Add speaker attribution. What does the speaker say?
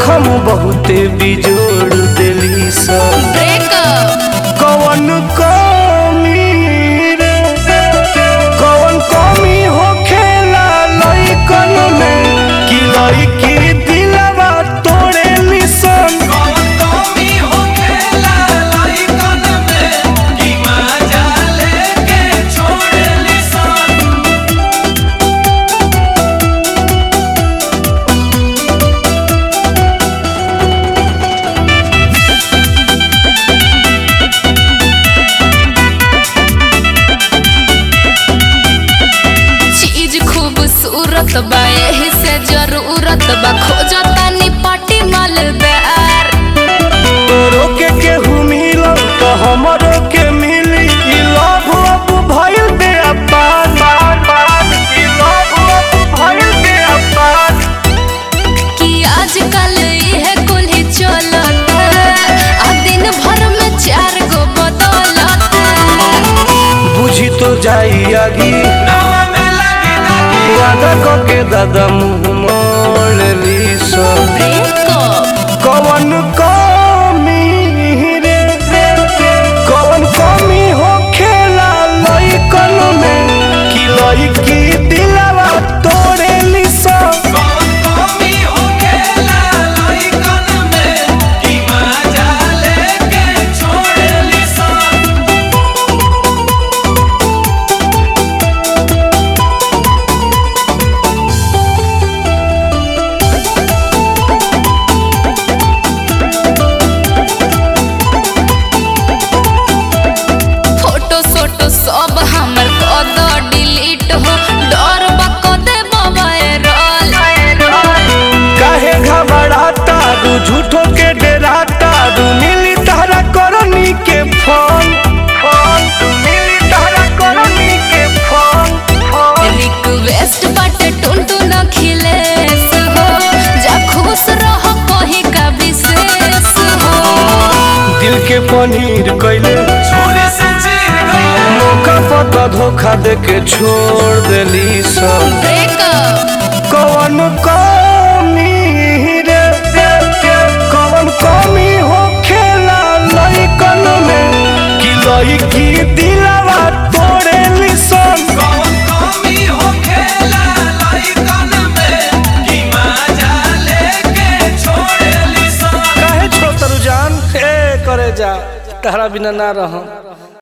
Speaker 1: जखम बहुते बिजोड़ देली सब
Speaker 2: ब्रेकअप
Speaker 1: कवन कमी रे कवन कमी होखेला लइकन में कि लइकी दिलवा तोड़ेली सन
Speaker 2: चीज खूबसूरत बा एही से जरूरत बा खोजतानी पाटी मालदार
Speaker 1: तोरो के केहू मिलल तो हमरो के मिली ई लव अब भइल बे अपार ई लव अब भइल बे अपार
Speaker 2: कि आजकल इहे कुल्ही चलता आ दिन भर में चार गो बदलता
Speaker 1: बुझी तो जाई आगी वादा के दादा मुंह मोड़ ली सब
Speaker 2: ब्रेकअप
Speaker 1: कवन कमी रे कवन कमी होखेला लइकन में कि लइकी दिलवा तोड़ेली सब
Speaker 2: फोटो सोटो सब हमर कद डिलीट हो डर बा कदे वायरल
Speaker 1: काहे घबराता दू झूठो के डराता दू मिली तारा करनी के फोन फोन दू मिली तारा करनी के फोन फोन
Speaker 2: रिक्वेस्ट बाटे टुनटु न खिलेस हो जा खुश रह कहीं का विशेष हो
Speaker 1: दिल के पनीर कैले मौका पता धोखा दे के छोड़ देली सब
Speaker 2: ब्रेकअप
Speaker 1: कवन कमी रे कवन कमी होखेला लइकन में कि लइकी दिलवा तोड़ेली सन काहे छोतरु जान ए करे जा तहरा बिना ना रहम